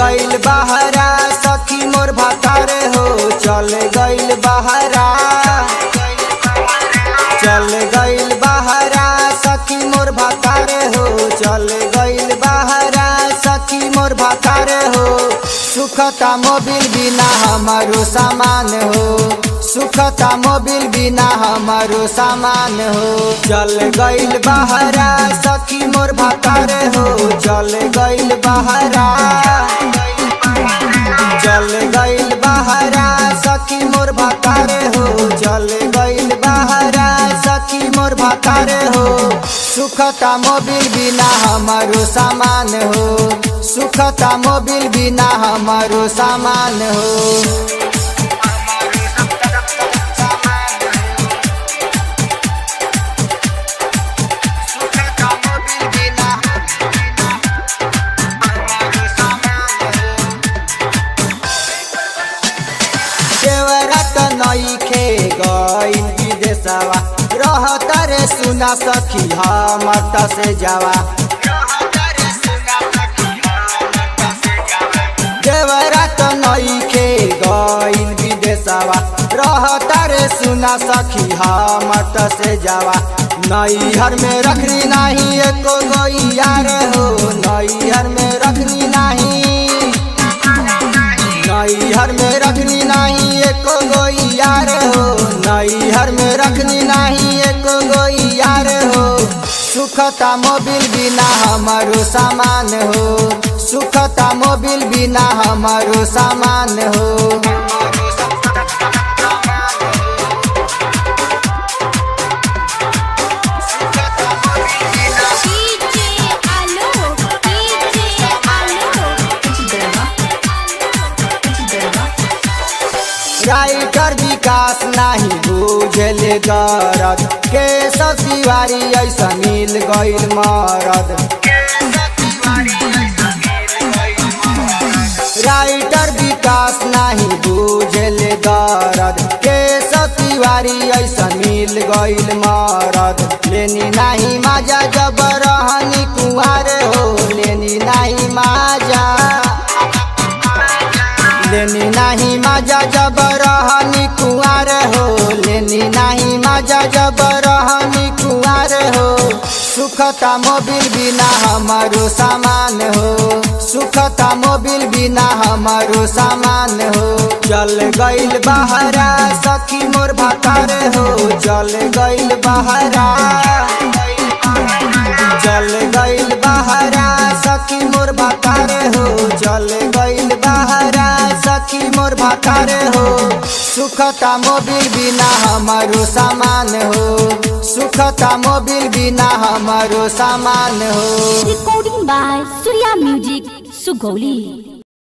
गइल बहरा सखी मोर भतार हो चल गइल बहरा चल गइल बहरा सखी मोर भतार हो चल गइल बहरा सखी मोर भतार हो सुखता मोबिल बिना हमारो सामान हो सुखता मोबिल बिना हमारो सामान हो चल गइल बहरा सखी मोर भतार हो चल गइल बहरा चल गइल बहरा सखी मोर भतार हो चल गइल बहरा सखी मोर भतार हो सुखता मोबिल बिना हमारो सामान हो सुखता मोबिल बिना हमारो सामान हो देवरात नइखे गइल विदेशवा रहत रे सुना सखी हमर त से जावा देवरात नइखे गइल विदेशवा रहत रे सुना सखी हमर त से जावा नैहर में रखनी नाही एको गइयार हो नैहर में रखनी नाही नैहर में रखनी नाही एको गोई यार हो नैहर में रखनी नाही एको गोई यार हो सुखता मोबिल बिना हमारो सामान हो सुखता मोबिल बिना हमारो सामान हो डीजे आलो डीजे आलो राइटर विकास नाही बुझले दरद के सतिवारी ऐसा मिल गइल मरद राइटर विकास नाही बुझले दरद के सतिवारी ऐसा मिल गइल मरद लेनी नाही माजा जब रहनी कुंवार हो लेनी नाही माजा लेनी नाही माजा जब रहनी कुंवार हो लेनी नाही माजा जब रहनी कुंवार हो सुखता मोबिल बिना हमारो सामान हो सुखता मोबिल बिना हमारो सामान हो चल गइल बहरा सखी मोर भतार हो चल गइल बहरा चल गइल बहरा सखी मोर भतार हो चल गइल बहरा सखी मोर भतार हो सुखता मोबिल बिना हमारो सामान हो सुखता मोबिल बिना हमारो सामान हो Recording by Surya Music Sugoli